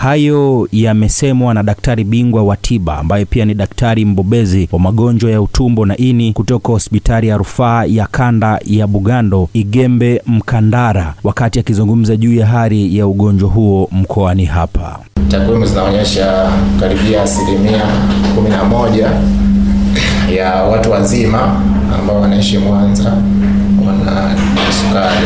Hayo yamesemwa na daktari bingwa wa tiba ambaye pia ni daktari mbobezi wa magonjwa ya utumbo na ini kutoka hospitali ya rufaa ya kanda ya Bugando Igembe Mkandara, wakati akizungumza juu ya hali ya ugonjwa huo mkoani hapa. Takwimu zinaonyesha karibia asilimia kumi na moja ya watu wazima ambao wanaishi Mwanza wana kisukari,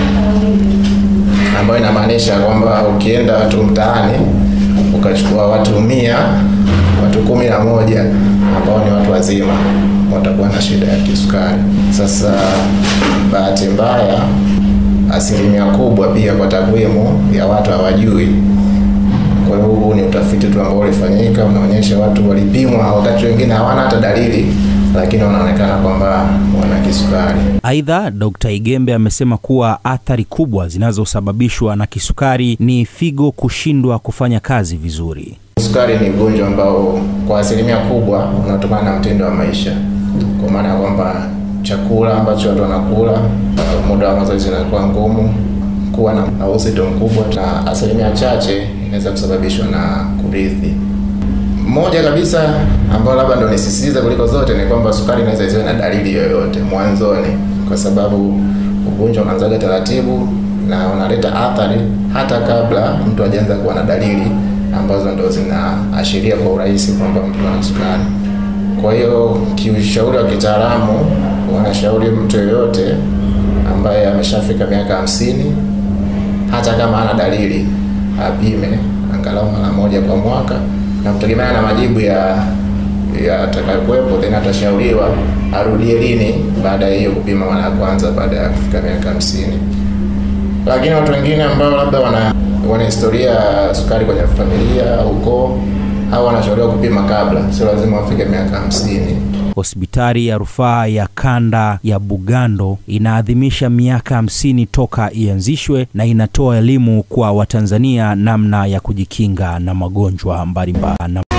ambayo inamaanisha kwamba ukienda tu mtaani ukachukua watu mia, watu kumi na moja ambao ni watu wazima watakuwa na shida ya kisukari. Sasa bahati mbaya, asilimia kubwa pia kwa takwimu ya watu hawajui kwa hiyo huu ni utafiti tu ambao ulifanyika, unaonyesha watu walipimwa, wakati wengine hawana hata dalili, lakini wanaonekana kwamba wana kisukari. Aidha, Dr. Igembe amesema kuwa athari kubwa zinazosababishwa na kisukari ni figo kushindwa kufanya kazi vizuri. Kisukari ni ugonjwa ambao kwa asilimia kubwa unatokana na mtindo wa maisha, kwa maana ya kwamba chakula ambacho watu wanakula, muda wa mazoezi unakuwa ngumu, kuwa na uzito mkubwa, na asilimia chache inaweza kusababishwa na kurithi. Moja kabisa ambayo labda ndo nisisitiza kuliko zote ni kwamba sukari inaweza isiwe na dalili yoyote mwanzoni, kwa sababu ugonjwa unaanzaga taratibu na unaleta athari hata kabla mtu hajaanza kuwa na dalili ambazo ndo zinaashiria kwa urahisi kwamba mtu ana sukari. Kwa hiyo kiushauri wa kitaalamu, wanashauri mtu yoyote ambaye ameshafika miaka hamsini hata kama hana dalili apime angalau mara moja kwa mwaka, na kutegemeana na majibu ya yatakayokuwepo, then atashauriwa arudie lini baada ya hiyo kupima mara ya kwanza baada ya kufika miaka hamsini. Lakini watu wengine ambao labda wana wana historia ya sukari kwenye familia au ukoo, au wanashauriwa kupima kabla, sio lazima wafike miaka hamsini. Hospitali ya rufaa ya kanda ya Bugando inaadhimisha miaka hamsini toka ianzishwe na inatoa elimu kwa Watanzania namna ya kujikinga na magonjwa mbalimbali.